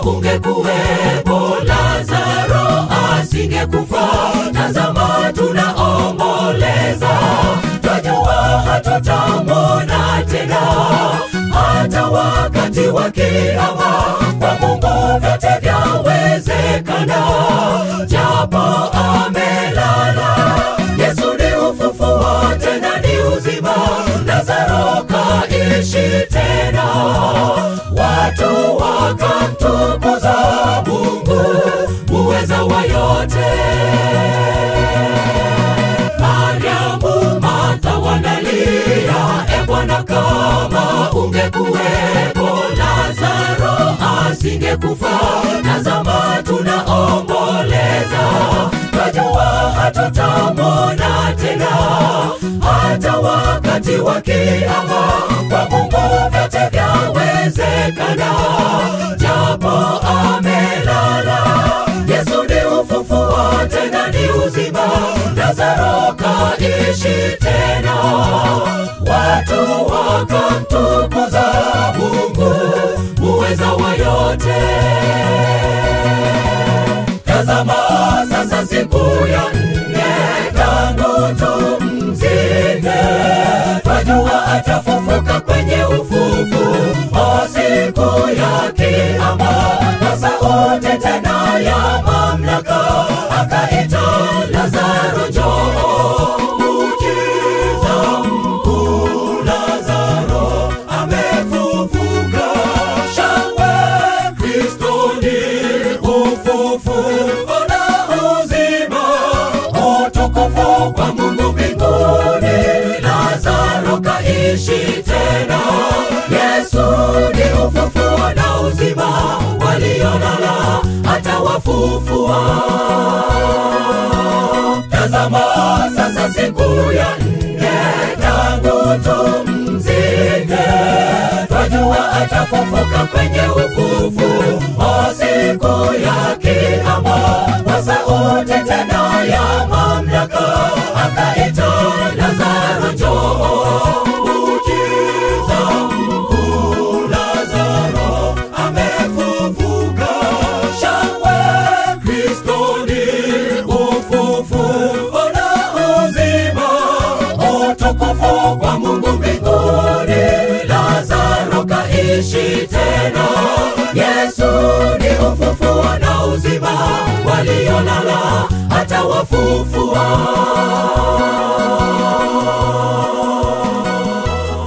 ungekuwepo lazaro asingekufa tazama tunaomboleza twajua hatutamwona tena hata wakati wa kiama kwa mungu vyote vyawezekana japo amelala yesu ni ufufuo tena ni uzima lazaro kaishi tena watu wakamtukuza mungu muweza wa yote mariamu martha wanalia e bwana kama ungekuwepo lazaro asingekufa tazama tunaomboleza twajua hatutamwona tena hata wakati wa kiama kwa mungu vyote vyawezekana japo amelala yesu ni ufufuo tena ni uzima lazaro kaishi tena watu wakamtukuza mungu muweza wa yote tazama sasa siku ya nne tangu tumzike twajua atafufuka kwenye ufufu o siku ya kiama na sauti tena ya mamlaka akaita lazaro njoo ukiza mkuu lazaro amefufuka shangwe kristo ni ufufuko na uzima utukufu kwa mungu mbinguni lazaro kaishi tena yesu ni ufufuo na uzima waliolala atawafufua tazama sasa siku ya nne tangu tumzike twajua atafufuka kwenye ufufu o siku ya kiama kwa sauti tena ya mamlaka akaita lazaro njoo ukiza mkuu lazaro amefufuka shangwe kristo ni ufufuo na uzima utukufu kwa mungu mbinguni lazaro kaishi tena yesu ni ufufuo na uzima waliolala atawafufua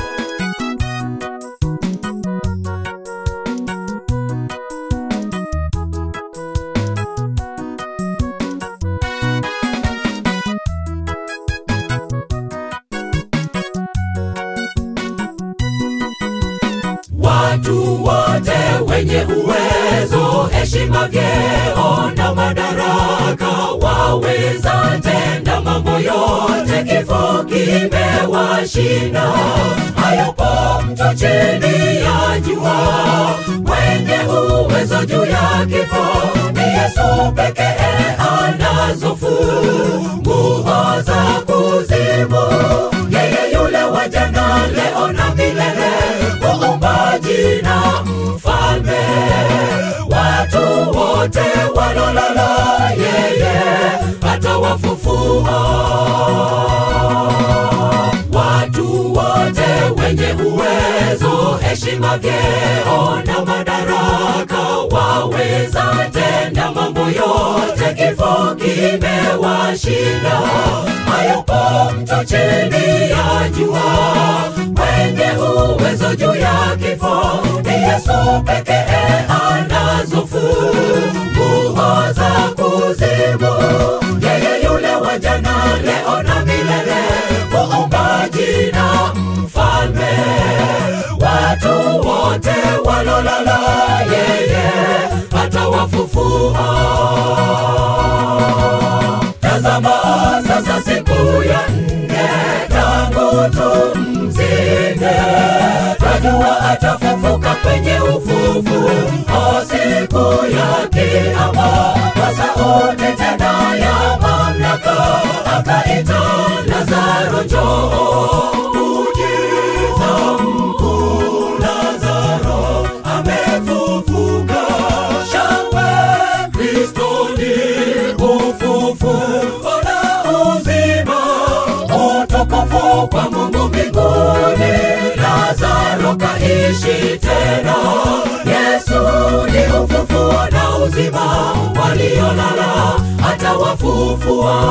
watu wote wenye uwezo, heshima, vyeo na madaraka waweza tenda mambo yote, kifo kimewashinda. Hayupo mtu chini ya jua mwenye uwezo juu ya kifo, ni Yesu pekee anazo funguo za kuzimu. Yeye yule wa jana, leo na milele, muumbaji na mfalme. Watu wote walolala, yeye atawafufua. Watu wote wenye uwezo, heshima, vyeo na madaraka waweza tenda mambo yote, kifo kimewashinda. Hayupo mtu chini ya jua mwenye uwezo juu ya kifo, ni Yesu pekee anazo funguo za kuzimu. Yeye yule wa jana, leo na milele, muumbaji na mfalme. Watu wote walolala, yeye atawafufua. Tazama sasa siku ya nne tangu tumzike, twajua atafufuka kwenye ufufu o siku ya kiama, kwa sauti tena ya mamlaka akaita Lazaro, njoo. Muujiza mkuu, Lazaro amefufuka. uzima, waliolala atawafufua.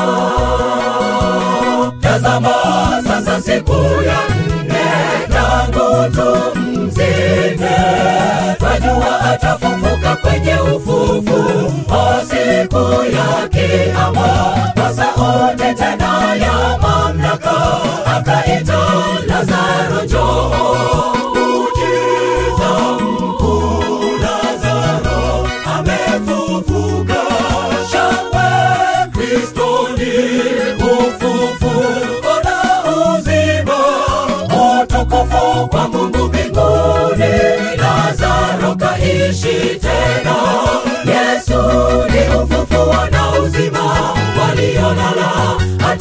Tazama sasa siku ya nne tangu tumzike, twajua atafufuka kwenye ufufu wa siku ya kiama, kwa sauti tena ya mamlaka akaita Lazaro, njoo. Muujiza mkuu, Lazaro amefufuka. Shangwe Kristo ni ufufuo na uzima, utukufu kwa Mungu mbinguni. Lazaro kaishi tena, Yesu ni ufufuo na uzima, waliolala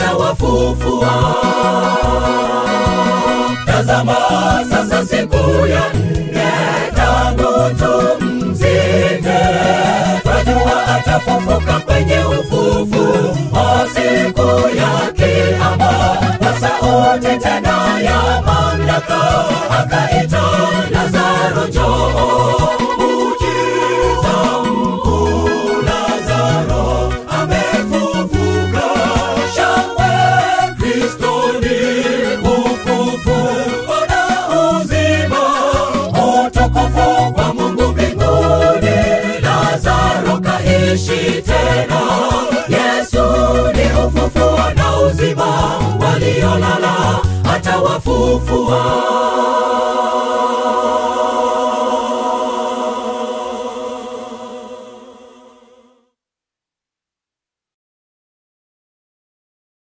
atawafufua. Tazama sasa siku ya nne tangu tumzike, twajua atafufuka kwenye ufufu wa siku ya kiama, kwa sauti tena ya mamlaka akaita Lazaro, njoo. Muujiza mkuu, Lazaro amefufuka. Shangwe Kristo ni ufufuo na uzima, utukufu kwa Mungu mbinguni. Lazaro kaishi tena, Yesu ni ufufuo na uzima, waliolala atawafufua.